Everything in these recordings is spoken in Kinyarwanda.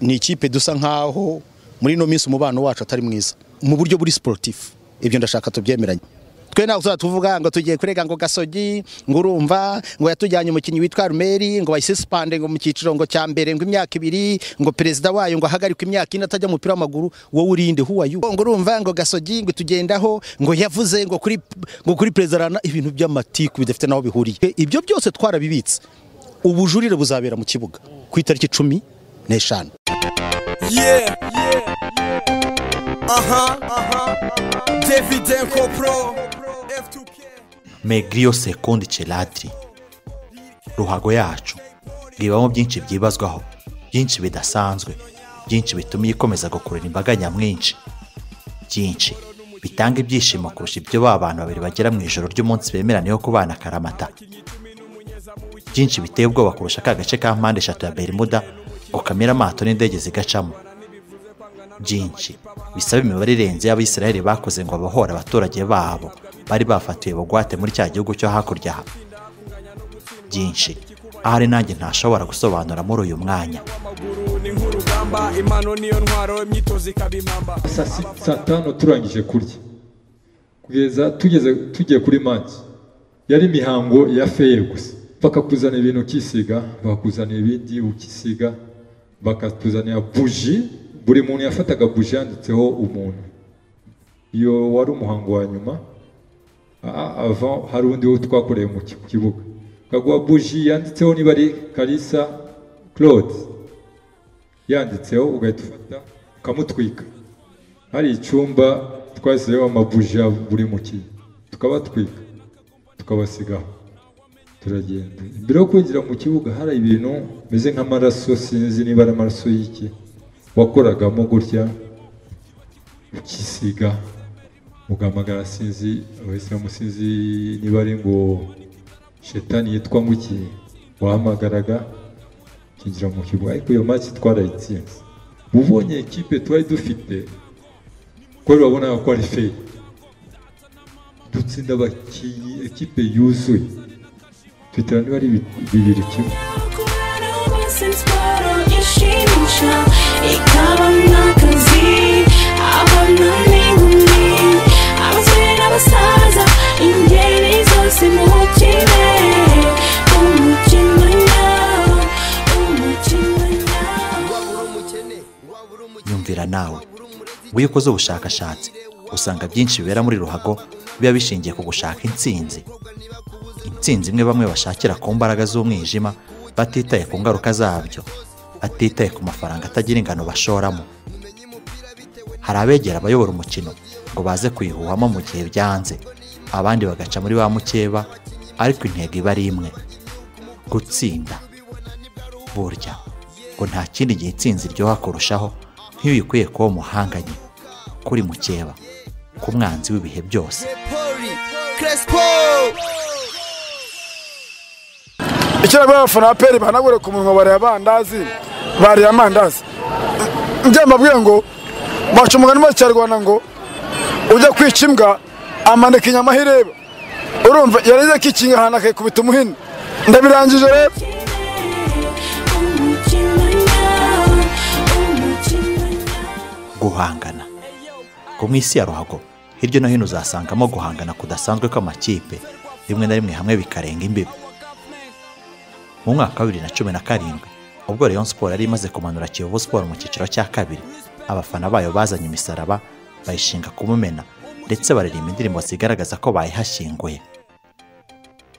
ni ikipe dusa nkaho muri ino minsi umubano wacu atari mwiza mu buryo buri siporutifu ibyo ndashaka tubyemeranye twe ntabwo tuzaba tuvuga ngo tugiye kurega ngo gasogi ngo urumva ngo yatujyanye umukinnyi witwa rumeri ngo bayisisipande ngo mu cyiciro ngo cya mbere ngo imyaka ibiri ngo perezida wayo ngo ahagarikwe imyaka ine atajya umupira w'amaguru wowe urinde huwa yu ngo urumva ngo gasogi ngo tugendaho ngo yavuze ngo kuri ngo kuri perezida rana ibintu by'amatiku bidafite n'aho bihuriye ibyo byose twarabibitse ubujurire buzabera mu kibuga ku itariki cumi n'eshanu yeah, yeah, yeah. Aha, aha, David Denko Pro, F2K. Megrio Sekondi Cheladri ruhago yacu bwibamo byinshi byibazwaho byinshi bidasanzwe byinshi bituma ikomeza gukurura imbaga nyamwinshi byinshi bitanga ibyishimo kurusha ibyo ba bantu babiri bagera mu ijoro ry'umunsi bemeraniyeho kubana akaramata byinshi biteye ubwoba kurusha ka gace ka mpande eshatu ya berimuda ngo kamere amato n'indege zigacamo byinshi bisaba imibare irenze y'abisiraheli bakoze ngo abohore abaturage babo bari bafatiwe bugwate muri cya gihugu cyo hakurya aha byinshi ahari nanjye ntashobora gusobanura muri uyu mwanya Amaguru ni nk'urugamba, impano niyo ntwaro, imyitozo ikaba impamba. saa si- saa tanu turangije kurya kugeza tugeze tugiye kuri maki yari imihango ya feye gusa bakakuzanira ibintu ukisiga bakakuzanira ibindi ukisiga bakatuzanira buji buri muntu yafataga buji yanditseho umuntu iyo wari umuhango wa nyuma a- ava hari undi wo twakoreye mu ki- kibuga kaguha buji yanditseho niba ari karisa claude yanditseho ugahita ufata ukamutwika hari icyumba twasizeho amabuji ya buri mukinnyi tukabatwika tukabasigaho turagenda mbere yo kwinjira mu kibuga hari ibintu bimeze nk'amaraso sinzi niba ari amaraso y'iki wakoragamo gutya ukisiga ugahamagara sinzi abasilamu sinzi niba ari ngo shetani yitwa nguki wahamagaraga ukinjira mu kibuga ariko iyo maki twarayitsinze ubonye ikipe twari dufite kubera babonaga ko ari feri dutsinda abakinnyi ekipe yuzuye twitera niba ari bi- bibiri kimwe nyumvira nawe iyo ukoze ubushakashatsi usanga byinshi bibera muri ruhago biba bishingiye ku gushaka intsinzi intsinzi imwe bamwe bashakira ku mbaraga z'umwijima batitaye ku ngaruka zabyo batitaye ku mafaranga atagira ingano bashoramo hari abegera abayobora umukino ngo baze kuyihuhamo mu gihe byanze abandi bagaca muri ba mukeba ariko intego iba ari imwe gutsinda burya ngo nta kindi gihe itsinzi iryoha kurushaho nk'iyo uyikuye kuba umuhanganye kuri mukeba ku mwanzi w'ibihe byose Pori, Crespo. icyo rero abafana ba peri bahanagura ku munwa bariya bandazi bariya amandazi njye mbabwiye ngo baca umugani mu kinyarwanda ngo ujya kwica imbwa amanika inyama aho ireba urumva yareze akikinga ahantu akayikubita umuhini ndabirangije rero guhangana ngo mu isi ya ruhago hirya no hino uzasangamo guhangana kudasanzwe kw'amakipe rimwe na rimwe hamwe bikarenga imbibi mu mwaka wa bibiri na cumi na karindwi ubwo Rayon Sport yari imaze kumanura Kiyovu Sport mu cyiciro cya kabiri abafana bayo bazanye imisaraba bayishinga ku mumena ndetse baririmba indirimbo zigaragaza ko bayihashyinguye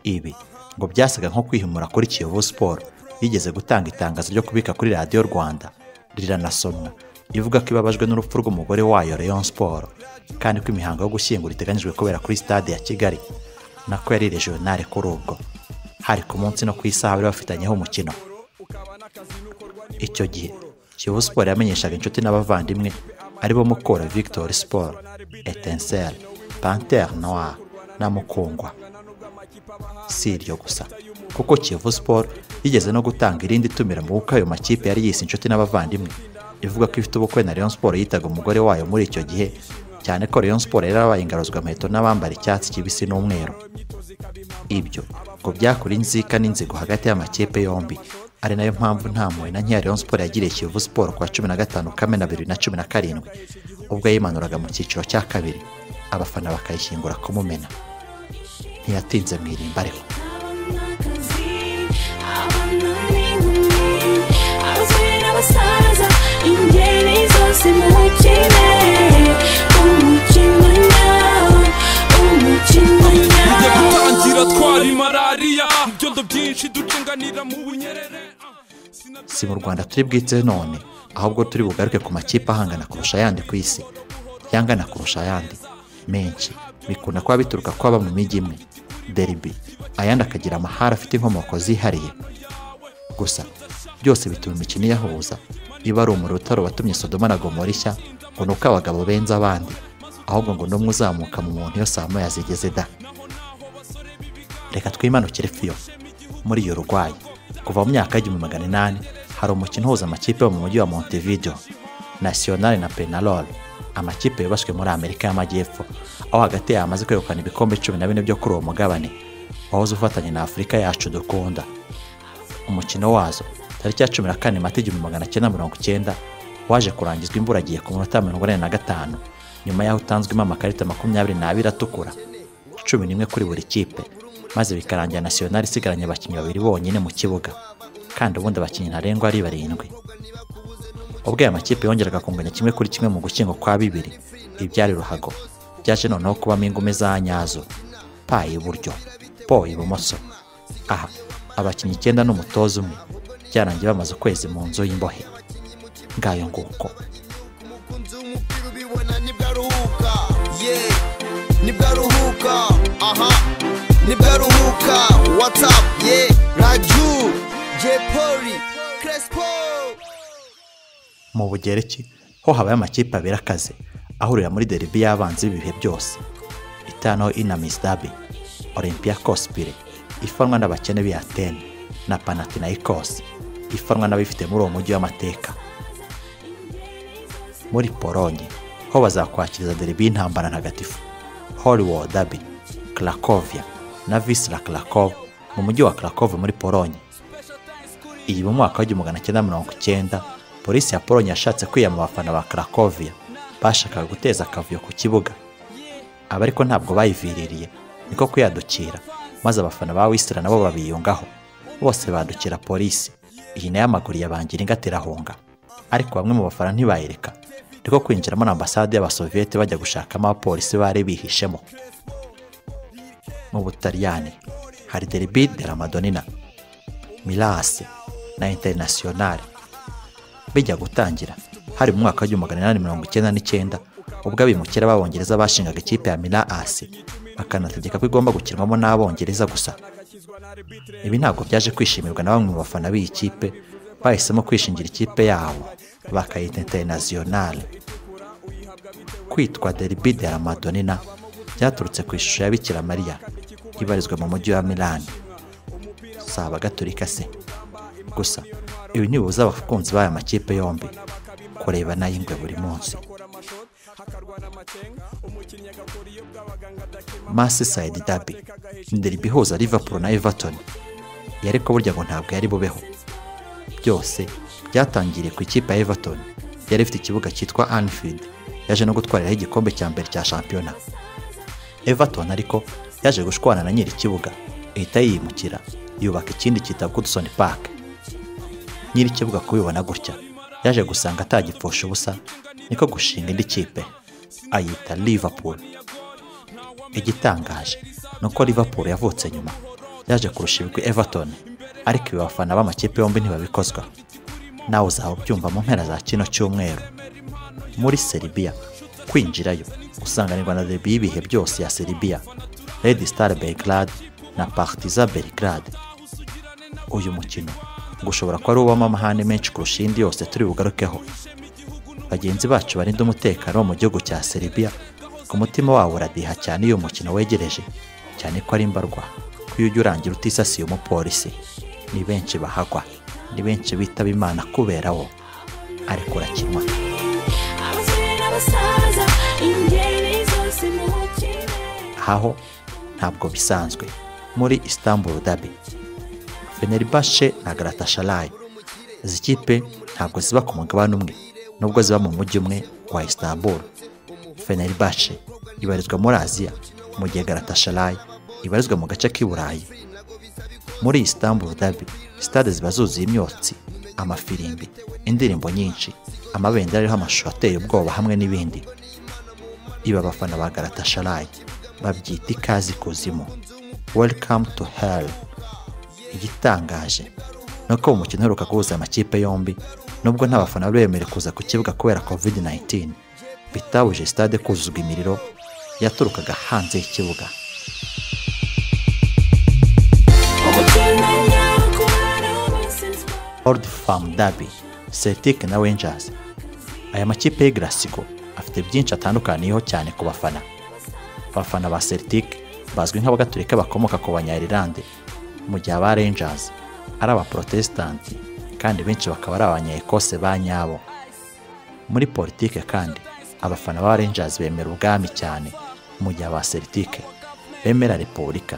ibi ngo byasaga nko kwihimura kuri Kiyovu Sport yigeze gutanga itangazo ryo kubika kuri radiyo Rwanda riranasomwa ivuga ko ibabajwe n'urupfu rw'umugore wayo Rayon Sport kandi ko imihango yo gushyingura iteganyijwe kubera kuri stade ya Kigali nako yari regionale kuri ubwo hari ku munsi no ku isaha bari bafitanyeho umukino icyo gihe Kiyovu Sport yamenyeshaga inshuti n'abavandimwe aribo Mukora Victory Sport Etincelle Panther Noir na Mukungwa si iryo gusa kuko Kiyovu Sport yigeze no gutanga irindi tumira mu bukwe ayo makipe yari yise inshuti n'abavandimwe ivuga ko ifite ubukwe na Rayon Sport yitaga umugore wayo muri icyo gihe cyane ko Rayon Sport yari yarabaye ingaruzwa amaheto n'abambara icyatsi kibisi n'umweru ibyo ngo byakora inzika n'inzigo hagati y'amakipe yombi ari nayo mpamvu nta mpuhwe na nkeya Rayon Sport yagiriye Kiyovu Sport kuwa cumi na gatanu Kamena bibiri na cumi na karindwi ubwo yimanuraga mu cyiciro cya kabiri abafana bakayishyingura kumumena ntiyatinze mu irimba ariko ingeri zose mukine umukino nawe umukino tujya nawe gutangira twari malariya ibyondo byinshi ducenganira mu bunyerere ah. Sinabyo- si mu rwanda turi bwitse none ahubwo turi bugaruke ku makipe ahangana kurusha ayandi ku isi yangana kurusha ayandi menshi bikunda kuba bituruka kuba baba mu mijyi imwe deribi ayandi akagira amahari afite inkomoko zihariye gusa byose bituma imikino iyahuza iba ari umuriro utari watumye sodoma na gomora ishya ngo ni uko abagabo benze abandi ahubwo ngo n'umwe uzamuka mu muntu iyo saa moya zigeze da reka twimanukire fiyo muri iyo rurwayi kuva mu myaka y'igihumbi magana inani hari umukino uhuza amakipe yo mu mujyi wa montevideo national na penarol amakipe yubashywe muri amerika y'amajyepfo aho hagati yayo amaze kwegukana ibikombe cumi na bine byo kuri uwo mugabane wahoze ufatanye na afurika yacu dukunda umukino wazo tariki ya cumi na kane mata igihumbi magana cyenda mirongo icyenda waje kurangizwa imburagihe ku munota mirongo ine na gatanu nyuma y'aho utanzwemo amakarita makumyabiri n'abiri atukura cumi n'imwe kuri buri kipe maze bikarangira nasiyonari isigaranye abakinnyi babiri bonyine mu kibuga kandi ubundi abakinnyi ntarengwa ari barindwi ubwo aya makipe yongeraga kunganya kimwe kuri kimwe mu gukingo kwa bibiri ibyari ruhago byaje noneho kubamo ingume za nyazo pa iburyo po ibumoso aha abakinnyi icyenda n'umutoza umwe byarangiye bamaze ukwezi mu nzu y'imbohe ngayo nguko umukunzi w'umupira ubibona nibwo aruhuka ye nibwo aruhuka aha nibwo aruhuka watsapu ye raju jepoli crespo mu bugereki ho habaye amakipe abiri akaze ahurira muri deribi y'abanzi b'ibihe byose itano inamis dabi olympiacos pire ifanwa n'abakene b'iyateni na panathinaikos ifanwa n'abifite muri uwo mujyi w'amateka muri polonye ho bazakwakiriza deribi y'intambara ntagatifu hollywood dabi krakovia na visra krakow mu mujyi wa krakow muri polonye iyi mu mwaka w'igihumbi magana cyenda mirongo icyenda polisi ya polonye yashatse kwiyama abafana ba karakovia bashakaga guteza akavuyo ku kibuga aba ariko ntabwo bayiviririye niko kuyadukira maze abafana ba wisira nabo babiyungaho bose badukira polisi iyi nayo amaguru yabangira inga aterahunga ariko bamwe mu bafana ntibayireka niko kwinjiramo na ambasade y'abasoviyete bajya gushakamo abapolisi bari bihishemo mu butaliyani hari deribi de la madonina milasi na interinasiyonari bijya gutangira hari mu mwaka w'igihumbi magana inani mirongo icyenda n'icyenda ubwo abimukira b'abongereza bashingaga ikipe ya milasi bakanategeka ko igomba gukinwamo n'abongereza gusa ibi ntabwo byaje kwishimirwa na bamwe mu bafana b'iyi kipe bahisemo kwishingira ikipe yabo bakayita interinasiyonari kwitwa deribi de la madonina byaturutse ku ishusho ya bikira mariya ibarizwa mu mujyi wa milani si abagatolika se gusa ibi ntibibuza abakunzi b'aya makipe yombi kureba n'ay'ingwe buri munsi masisayidi dabi ni deribi ihuza liverpool na everton iyo ariko burya ngo ntabwo yari bubeho byose byatangiriye ku ikipe ya everton yari ifite ikibuga cyitwa anfield yaje no gutwariraho igikombe cya mbere cya shampiyona Everton ariko yaje gushwana na nyiri ikibuga ihita yiyimukira yubaka ikindi cyitwa Goodson Park nyiri ikibuga kubibona gutya yaje gusanga atagipfusha ubusa niko gushinga indi kipe ayita Liverpool igitangaje ni uko Liverpool yavutse nyuma yaje kurusha ibigwi Everton ariko ibi bafana b'amakipe yombi ntibabikozwa nawe uzaba ubyumva mu mpera za kino cyumweru muri Serbia kwinjirayo usanganirwa na derby y'ibihe byose ya Serbia Red Star Belgrade na Partizan Belgrade uyu mukino ngo ushobora kuba ari uw'amahane amahane menshi kurusha iyindi yose turi bugarukeho bagenzi bacu barinda umutekano wo mu gihugu cya Serbia ku mutima wabo uradiha cyane iyo umukino wegereje cyane ko ari mbarwa ko iyo ujya urangira utisasiye umupolisi ni benshi bahagwa ni benshi bitaba imana kubera wo ariko urakinwa abasore n'abasaza ingeri zose mukine aho ntabwo bisanzwe muri istanbul dabi Fenerbahce na Galatasaray izi kipe ntabwo ziba ku mugabane umwe nubwo ziba mu mujyi umwe wa Istanbul Fenerbahce ibarizwa muri Aziya mu gihe Galatasaray ibarizwa mu gace k'i Burayi muri Istanbul Derby stade ziba zuzuye imyotsi amafirimbi indirimbo nyinshi amabendera ariho amashusho ateye ubwoba hamwe n'ibindi iba abafana ba Galatasaray babyita ikaze ikuzimu welcome to hell igitangaje ni uko mu mukino uheruka guhuza amakipe yombi nubwo nta bafana bari bemerewe kuza ku kibuga kubera covid 19 bitabuje stade kuzuzwa imiriro yaturukaga hanze y'ikibuga umukino nyakubahwa wese nzwa old farm derby celtic na rangers aya makipe y'i Glasgow afite byinshi atandukaniyeho cyane ku bafana abafana ba celtic bazwi nk'abagatulika bakomoka ku banyayirlande mu gihe aba rangers ari abaprotesitanti kandi benshi bakaba ari abanyaekose ba nyabo muri politike kandi abafana ba rangers bemera ubwami cyane mu gihe aba celtic bemera repubulika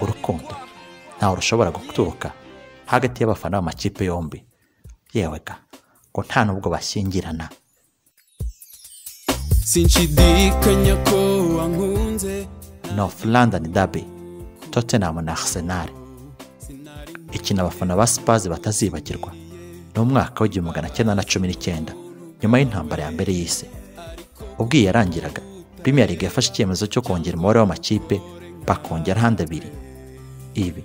urukundo ntawe rushobora guturuka hagati y'abafana b'amakipe yombi yewega ngo nta n'ubwo bashyingirana sinshidikanya ko wankunze North London Derby, Tottenham na Arsenal. Ikina abafana ba Spurs batazibagirwa. Ni umwaka w'igihumbi magana cyenda na cumi n'icyenda nyuma y'intambara ya mbere y'isi. Ubwo iyi yarangiraga, Premier League yafashe icyemezo cyo kongera umubare w'amakipe bakongera ahandi abiri. Ibi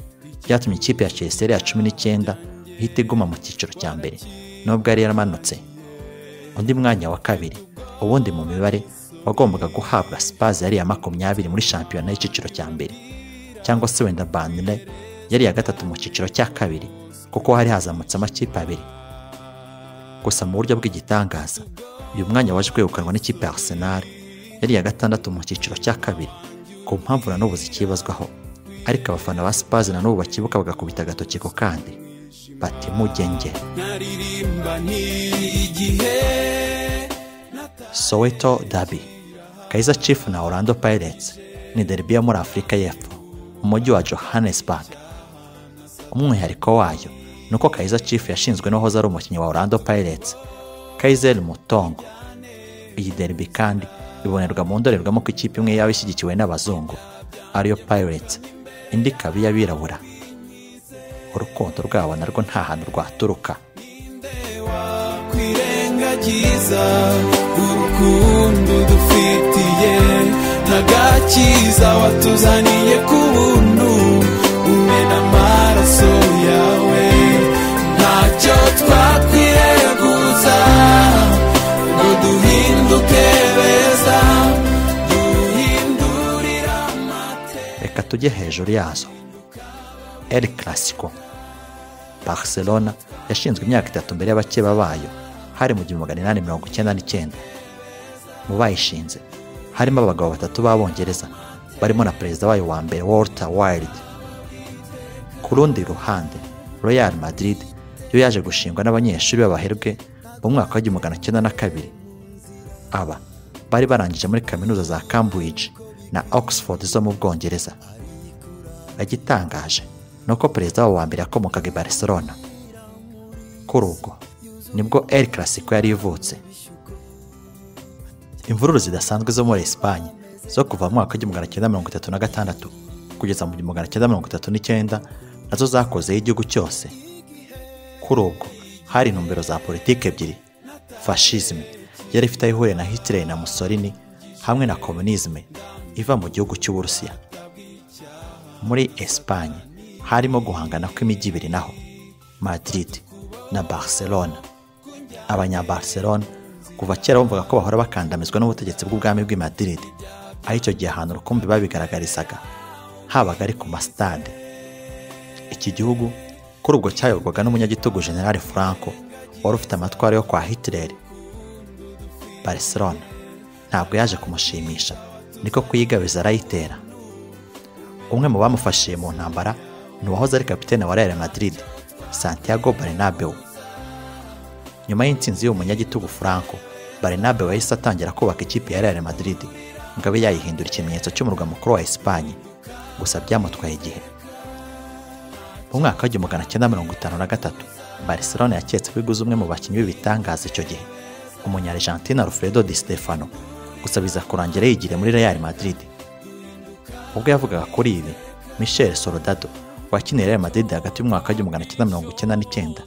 byatumye ikipe ya Chelsea ya cumi n'icyenda ihita iguma mu cyiciro cya mbere nubwo yari yaramanutse. Undi mwanya wa kabiri, ubundi mu mibare wagombaga guhabwa Spurs yari iya makumyabiri muri shampiyona y'icyiciro cya mbere cyangwa se wenda Burnley yari iya gatatu mu cyiciro cya kabiri kuko hari hazamutse amakipe abiri gusa mu buryo bw'igitangaza uyu mwanya waje kwegukanwa n'ikipe ya Arsenal yari iya gatandatu mu cyiciro cya kabiri ku mpamvu na n'ubu zikibazwaho ariko abafana ba Spurs na n'ubu bakibuka bagakubita agatoki ku kandi bati mugenge naririmba n'igihe Soweto Derby. Kaizer Chiefs na Orlando Pirates ni derby yo muri Afurika y'Epfo, umujyi wa Johannesburg. Umwihariko wayo ni uko Kaizer Chiefs yashinzwe n'uwahoze ari umukinnyi wa Orlando Pirates, Kaiser Mutongo. Iyi derby kandi ibonerwa mu ndorerwamo ko ikipe imwe yaba ishyigikiwe n'abazungu, ariyo Pirates, indi ikaba iy'abirabura. Urukundo rwabo narwo nta hantu rwaturuka. kwirengagiza urukundo dufitiye ntagakiza watuzaniye ku buntu umena amaraso yawe ntacyo twakwireguza ngo duhinduke beza duhindurira amateka reka tujye hejuru yazo El Clasico Barcelona yashinzwe imyaka itatu mbere y'abakeba bayo hari mu gihumbi magana inani mirongo icyenda n'icyenda mu bayishinze harimo abagabo batatu b'abongereza barimo na perezida wayo wa mbere Walter Wilde ku rundi ruhande Real Madrid yo yaje gushingwa n'abanyeshuri b'abaherwe mu mwaka w'igihumbi magana cyenda na kabiri aba bari barangije muri kaminuza za Cambridge na Oxford zo mu Bwongereza agitangaje ni uko perezida wabo wa mbere yakomokaga i Barcelona kuri ubwo nibwo El Clasico yari ivutse imvururu zidasanzwe zo muri Espagne zo kuva mu mwaka w'igihumbi magana cyenda mirongo itatu na gatandatu kugeza mu gihumbi magana cyenda mirongo itatu n'icyenda nazo zakozeho igihugu cyose kuri ubwo hari intumbero za politiki ebyiri fascisme yari ifite aho ihuriye na Hitler na Mussolini hamwe na communisme iva mu gihugu cy'Uburusiya muri Espagne harimo guhangana kw'imijyi ibiri naho Madrid na Barcelona abanyabarcelona kuva kera bumvaga ko bahora bakandamizwa n'ubutegetsi bw'ubwami bw'i Madrid aho icyo gihe ahantu rukumbi babigaragarizaga habaga ari ku masitade iki gihugu kuri ubwo cyayoborwaga n'umunyagitugu General Franco wari ufite amatwara yo kwa Hitler Barcelona ntabwo yaje kumushimisha niko kuyigabiza arayitera umwe mu bamufashije mu ntambara ni uwahoze ari kapitene wa Real Madrid Santiago Bernabeu nyuma y'intsinzi y'uwo munyagitugu Franco Barnabe wahise atangira kubaka ikipe ya Real Madrid ngo abe yayihindura ikimenyetso cy'umurwa mukuru wa Espagne gusa byamutwaye igihe mu mwaka w'igihumbi magana cyenda mirongo itanu na gatatu barcelona yaketse ko iguze umwe mu bakinnyi b'ibitangaza icyo gihe umunya argentine alfredo di stefano gusa biza kurangira yigira muri real madrid ubwo yavugaga kuri ibi michel soldado wakiniye real madrid hagati y'umwaka w'igihumbi magana cyenda mirongo icyenda n'icyenda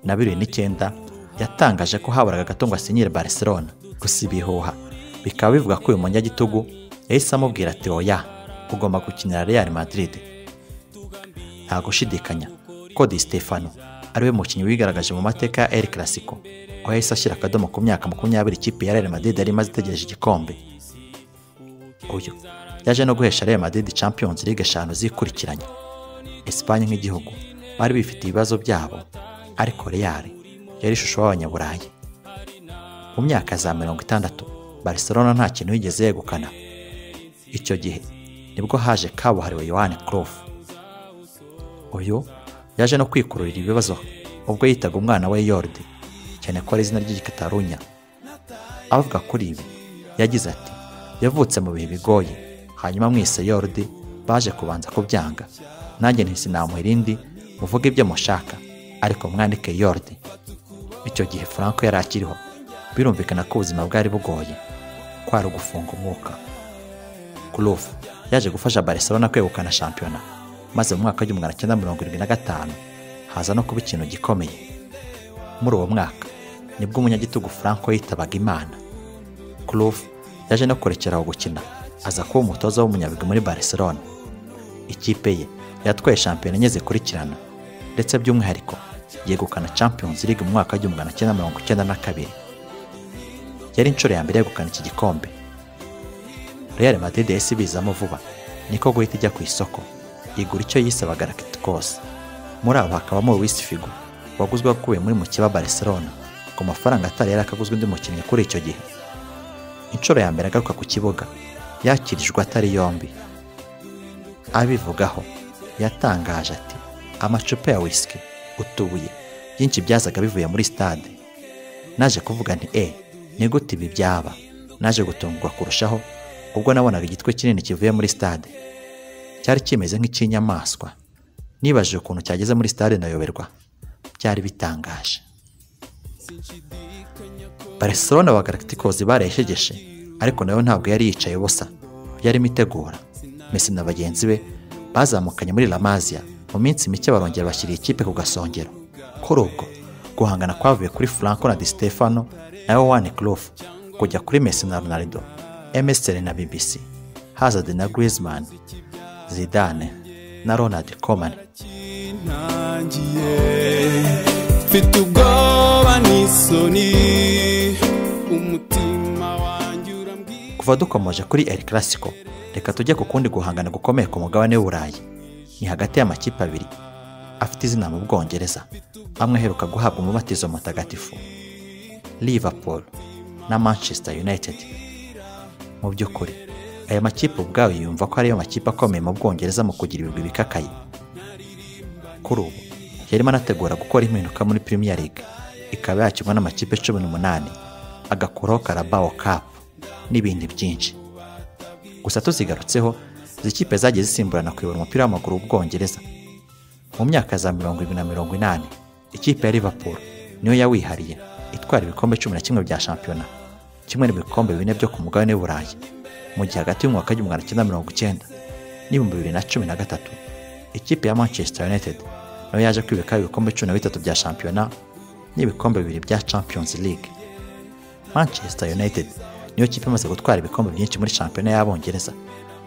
na bibiri n'icyenda yatangaje ko haburaga gato ngo asinyire barcelona gusa ibihuha bikaba bivuga ko uyu munyagitugu yahise amubwira ati oya ugomba gukinira real madrid nta gushidikanya ko Di Stefano ariwe mukinnyi wigaragaje mu mateka ya El Clasico aho yahise ashyira akadomo ku myaka makumyabiri ikipe ya Real Madrid yari imaze itegereje igikombe uyu yaje no guhesha Real Madrid Champions League eshanu zikurikiranye Espagne nk'igihugu bari bifite ibibazo byabo ariko Real yari ishusho y'abanyaburayi mu myaka za mirongo itandatu Barcelona nta kintu yigeze yegukana icyo gihe nibwo haje kabuhariwe Yohani Cruyff uyu yaje no kwikururira ibibazo ubwo yitaga umwana we yoride cyane ko ari izina ry'igikatarunya avuga kuri ibi yagize ati yavutse mu bihe bigoye hanyuma mwese yoride baje kubanza kubyanga nanjye ntisi namuhira indi muvuge ibyo mushaka ariko mwandike yoride icyo gihe franco yari akiriho birumvikana ko ubuzima bwari bugoye kwari ugufunga umwuka kurufu yaje gufasha barcelona kwegukana shampiyona maze mu mwaka w'igihumbi magana cyenda mirongo irindwi na gatanu haza no kuba ikintu gikomeye muri uwo mwaka nibwo umunyagitugu franco yitabaga imana kurufu yaje no kurekeraho gukina aza kuba umutoza w'umunyabigwi muri barcelona ikipe ye yatwaye shampiyona enye zikurikirana ndetse by'umwihariko yegukana champions league mu mwaka w'igihumbi magana cyenda mirongo icyenda na kabiri yari inshuro ya mbere yegukana iki gikombe real madrid yahise ibizamo vuba niko guhita ijya ku isoko igura icyo yisabaga rakiti kose muri abo hakabamo Luis Figo waguzwe akuwe muri mukeba Barcelona ku mafaranga atari yari akaguzwe undi mukinnyi kuri icyo gihe inshuro ya mbere agaruka ku kibuga yakirijwe atari yombi abivugaho yatangaje ati amacupa ya whisky utubuye byinshi byazaga bivuye muri stade naje kuvuga nti e ni gute ibi byaba naje gutungurwa kurushaho ubwo nabonaga igitwe kinini kivuye muri stade cyari kimeze nk'ikinyamaswa nibajije ukuntu cyageze muri stade nayoberwa byari bitangaje barcelona ba galacticos barayishegeshe ariko nayo ntabwo yari yicaye ubusa yarimo itegura Messi na bagenzi be bazamukanye muri La Masia mu minsi mike barongera bashyira ikipe ku gasongero kuri ubwo guhangana kwavuye kuri Franco na Di Stefano na Yohane Cruyff kujya kuri Messi na Ronaldo MSN na BBC Hazard na Griezmann zidane na ronald komani mfite ubwoba n'isoni umutima wanjye urambwira kuva dukomeje kuri El Clasico reka tujye ku kundi guhangana gukomeye ku mugabane w'uburayi ni hagati y'amakipe abiri afite izina mu bwongereza amwe aheruka guhabwa umubatizo mutagatifu liverpool na manchester united mu by'ukuri aya makipe ubwayo yumva ko ariyo makipe akomeye mu bwongereza mu kugira ibigwi bikakaye kuri ubu yarimo anategura gukora impinduka muri Premier League ikaba yakirwa n'amakipe cumi n'umunani agakuraho Carabao Cup n'ibindi byinshi gusa tuzigarutseho izi kipe zagiye zisimburana kuyobora umupira w'amaguru w'ubwongereza mu myaka za mirongo irindwi na mirongo inani ikipe ya Liverpool niyo yawihariye itwara ibikombe cumi na kimwe bya shampiyona kimwe n'ibikombe bine byo ku mugabane w'i Burayi mu gihe hagati y'umwaka w'igihumbi magana cyenda mirongo icyenda n'ibihumbi bibiri na cumi na gatatu ikipe ya manchester united nayo yaje kwibikaho ibikombe cumi na bitatu bya shampiyona n'ibikombe bibiri bya champions league manchester united niyo kipe imaze gutwara ibikombe byinshi muri shampiyona y'abongereza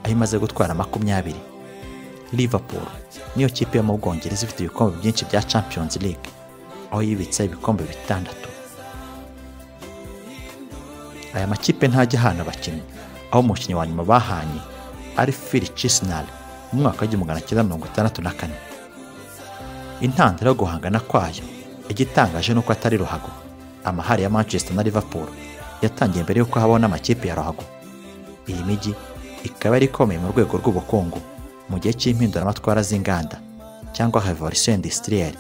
aho imaze gutwara makumyabiri liverpool niyo kipe yo mu bwongereza ifite ibikombe byinshi bya champions league aho yibitse ibikombe bitandatu aya makipe ntajya ahana abakinnyi aho umukinnyi wa nyuma bahanye ari Phil Chisnall mu mwaka w'igihumbi magana cyenda mirongo itandatu na kane intandaro yo guhangana kwayo igitangaje ni uko atari ruhago amahari ya Manchester na Liverpool yatangiye mbere y'uko habaho n'amakipe ya ruhago iyi mijyi ikaba yari ikomeye mu rwego rw'ubukungu mu gihe cy'impinduramatwara z'inganda cyangwa revolution industrielle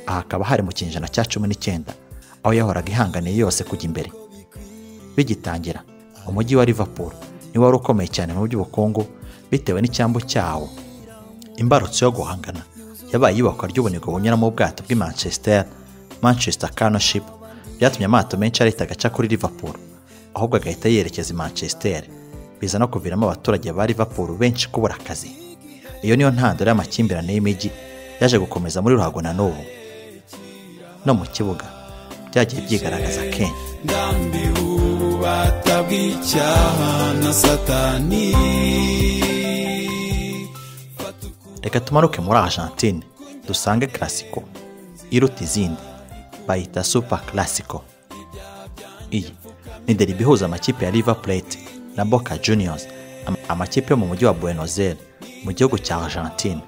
aha hakaba hari mu kinyejana cya cumi n'icyenda aho yahoraga ihanganiye yose kujya imbere bigitangira umujyi wa Liverpool ni wari ukomeye cyane mu by'ubukungu bitewe n'icyambu cyawo imbarutso yo guhangana yabaye iyubakwa ry'ubunigo bunyuramo ubwato bw'i manchester manchester canoship byatumye amato menshi areta agaca kuri liverpool ahubwo agahita yerekeza i manchester biza no kuviramo abaturage ba liverpool benshi kubura akazi iyo niyo ntandaro y'amakimbirane y'imijyi yaje gukomeza muri ruhago na n'ubu no mu kibuga byagiye byigaragaza kenshi ndambiwe ububata bw'icyaha na satani Fata uku- reka tumanuke muri argentine dusange classico iruta izindi bayita super classico iyi ni deribi ihuza amakipe ya river plate na boca juniors am- amakipe yo mu mujyi wa buenos aires mu gihugu cya argentine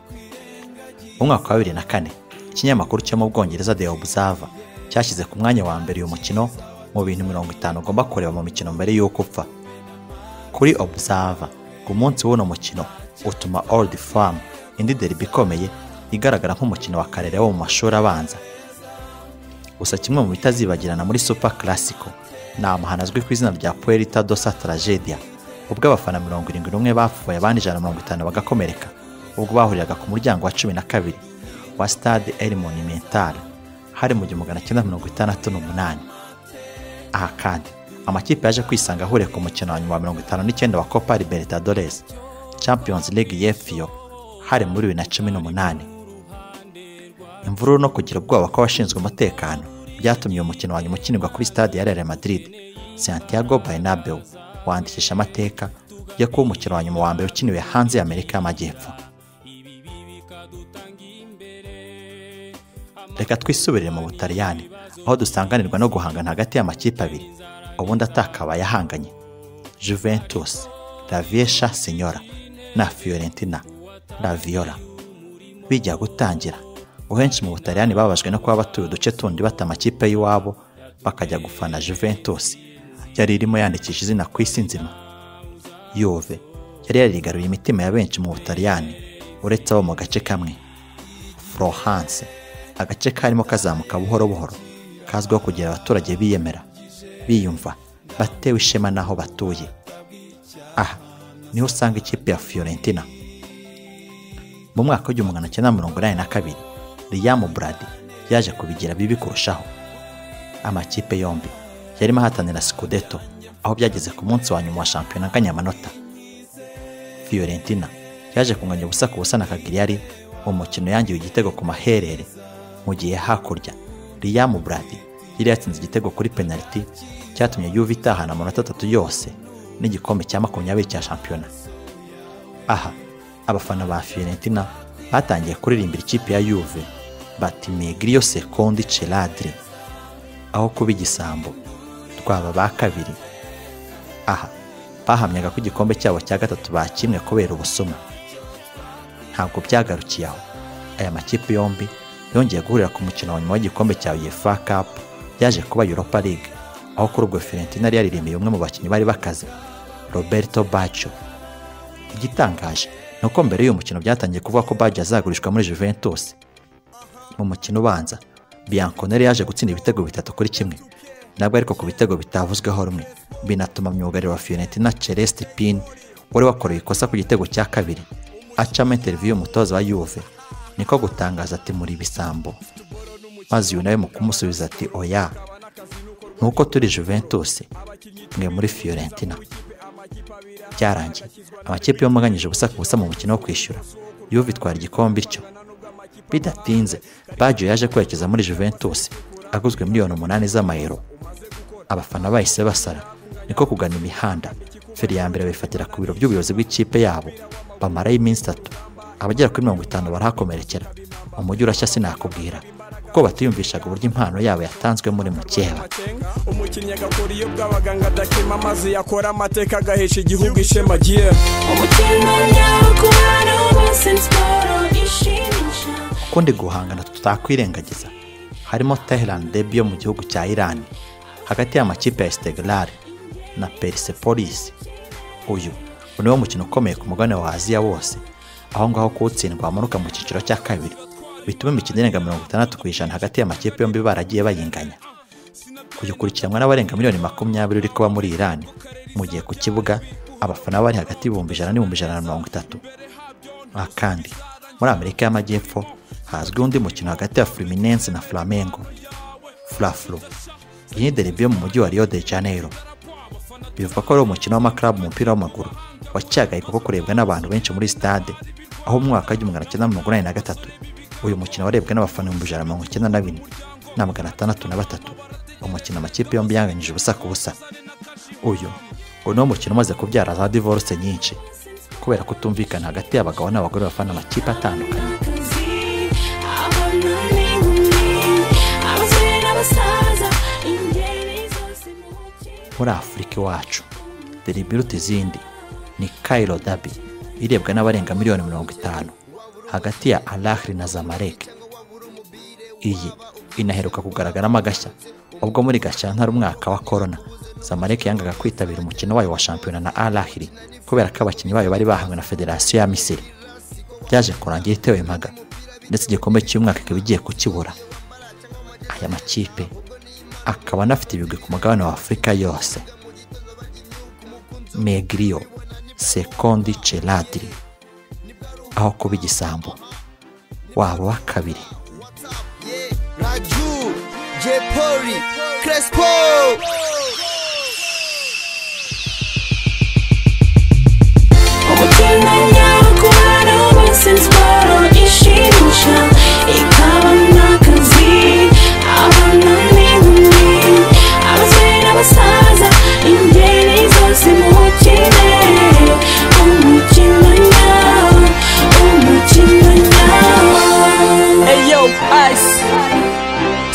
mu mwaka wa bibiri na kane ikinyamakuru cyo mu bwongereza the observer cyashyize ku mwanya wa mbere uyu mukino mu bintu mirongo itanu ugomba kureba mu mikino mbere y'uko upfa kuri observer ku munsi w'uno mukino utuma old farm indi derby ikomeye igaragara nk'umukino wa karere wo mu mashuri abanza gusa kimwe mu bitazibagirana muri super classico ni amahano azwi ku izina rya puerta dosa tragedia ubwo abafana mirongo irindwi n'umwe bapfuye abandi ijana na mirongo itanu bagakomereka ubwo bahuriraga ku muryango wa cumi na kabiri wa stade el monumental hari mu gihumbi magana cyenda mirongo itandatu n'umunani aha kandi amakipe yaje kwisanga ahuriye ku mukino wa nyuma wa mirongo itanu n'icyenda wa copa libertadores champions league yefiyo hari muri bibiri na cumi n'umunani imvururu no kugira ubwoba kw'abashinzwe umutekano byatumye uyu mukino wa nyuma ukinirwa kuri stade ya Real Madrid Santiago Bernabeu wandikisha amateka yo kuba umukino wa nyuma wa mbere ukiniwe hanze ya Amerika y'Amajyepfo reka twisubirire mu Butaliyani aho dusanganirwa no guhangana hagati y'amakipe abiri ubundi atakabaye ahanganye Juventus La Vieja Signora na Fiorentina La Viola bijya gutangira ahenshi mu butaliyani bababajwe no kuba batuye uduce tundi bata amakipe y'iwabo bakajya gufana juventus yari irimo yandikisha izina ku isi nzima yuve yari yarigaruye imitima ya benshi mu butaliyani uretse abo mu gace kamwe florence agace karimo kazamuka buhoro buhoro kazwiho kugira abaturage biyemera biyumva batewe ishema n'aho batuye aha niho usanga ikipe ya fiorentina mu mwaka w'igihumbi magana cyenda mirongo inani na kabiri riyamu buradi yaje kubigira bibi kurushaho amakipe yombi yarimo ahatanira sikudeto aho byageze ku munsi wa nyuma wa shampiyona nganyamanota fiorentina yaje kunganya ubusa ku busa na kagiriyari mu mukino yangiwe igitego ku maherere mu gihe hakurya riyamu buradi yari yatsinze igitego kuri penaliti cyatumye yuve itahana amanota atatu yose n'igikombe cya makumyabiri cya shampiyona aha abafana ba Fiorentina batangiye kuririmbira ikipe ya Juve bati Migrio Secondi Celadri aho kuba igisambo twaba ba kabiri aha bahamyaga ko igikombe cyabo cya gatatu bakimwe kubera ubusuma ntabwo byagarukiye aho aya makipe yombi yongeye guhurira ku mukino wa nyuma w'igikombe cya UEFA Cup yaje kuba Europa League aho kuri ubwo Fiorentina yari yaririmbiye umwe mu bakinnyi bari bakaze Roberto Baggio igitangaje ni uko mbere y'uyu mukino byatangiye kuvuga ko Baggio azagurishwa muri Juventus mu mukino ubanza Bianconeri yaje gutsinda ibitego bitatu kuri kimwe nabwo ariko ku bitego bitavuzweho rumwe binatuma myugariro wa Fiorentina Celeste Pin wari wakoreye ikosa ku gitego cya kabiri acamo interview y'umutoza wa Juve niko gutangaza ati muri bisambo maze uyu nawe mu kumusubiza ati oya nuko turi Juventus mwe muri Fiorentina byarangiye amakipe yomaganyije ubusa ku busa mu mukino wo kwishyura Juve itwara igikombe bityo bidatinze Baggio yaje kwerekeza muri Juventus aguzwe miliyoni umunani z'amayero abafana bahise basara niko kugana imihanda feri ya mbere bifatira ku biro by'ubuyobozi bw'ikipe yabo bamarayo iminsi itatu abagera kuri mirongo itanu barahakomerekera umujyi urashya sinakubwira kuko batiyumvishaga uburyo impano yabo yatanzwe muri mukeba umukinnyi agakora iyo bw'abaganga adakema maze yakora amateka agahesha igihugu ishema giye ukundi guhangana tutakwirengagiza harimo Tehran Derby yo mu gihugu cya Iran hagati y'amakipe ya Istiklal na Persepolis uyu niwo mukino ukomeye ku mugabane wa Aziya wose aho ngaho kuwutsindwa wamanuka mu cyiciro cya kabiri bituma imikino irenga mirongo itandatu ku ijana hagati y'amakipe yombi baragiye bayinganya kuyikurikiranwa n'abarenga miliyoni makumyabiri uri kuba muri Iran mu gihe ku kibuga abafana bari hagati y'ibihumbi ijana n'ibihumbi ijana na mirongo itatu aha kandi muri amerika y'amajyepfo hazwiho undi mukino hagati ya Fluminense na Flamengo Flaflu iyi ni derby yo mu mujyi wa Rio de Janeiro bivugwa ko ari umukino w'amaklabu mu mupira w'amaguru wacyagaye kuko kurebwa n'abantu benshi muri stade aho mu mwaka w'igihumbi magana cyenda mirongo inani na gatatu uyu mukino warebwe n'abafana ibihumbi ijana na mirongo icyenda na bine na magana atandatu na batatu umukino amakipe yombi yanganyije ubusa ku busa uyu uyu ni wo mukino umaze kubyara za divorce nyinshi kubera kutumvikana hagati y'abagabo n'abagore bafana amakipe atandukanye muri afurika iwacu dore ibiruta izindi ni kairo dabi irebwa n'abarenga miliyoni mirongo itanu hagati ya alahri na zamarek iyi inaheruka kugaragaramo agashya ubwo muri gashyantare umwaka wa korona zamarek yangaga kwitabira umukino wayo wa shampiyona na alahri kubera ko abakinnyi bayo bari bahawe na federasiyo ya misiri byaje kurangira itewe impaga ndetse igikombe cy'umwaka ikaba igiye kukibura aya makipe akaba anafite ibigwi ku mugabane wa afurika yose megriyo sekondi celadiri aho kuba igisambo waba wa kabiri Yeah, Raju, J. Pori, Crespo. umutinganyo kubara wese siporo ishimisha ikaba n'akazi abana n'inkumi abasore n'abasaza ingeri zose muwukine umutinganyo umutinganyo Hey yo, Ice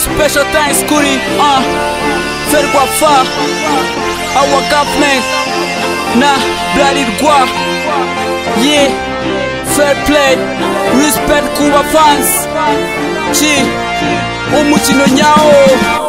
Special thanks kuri uh, Ferwafa Our government Na Blarirwa Yeah Fair play Respect kuba fans Chi Umukino nyawo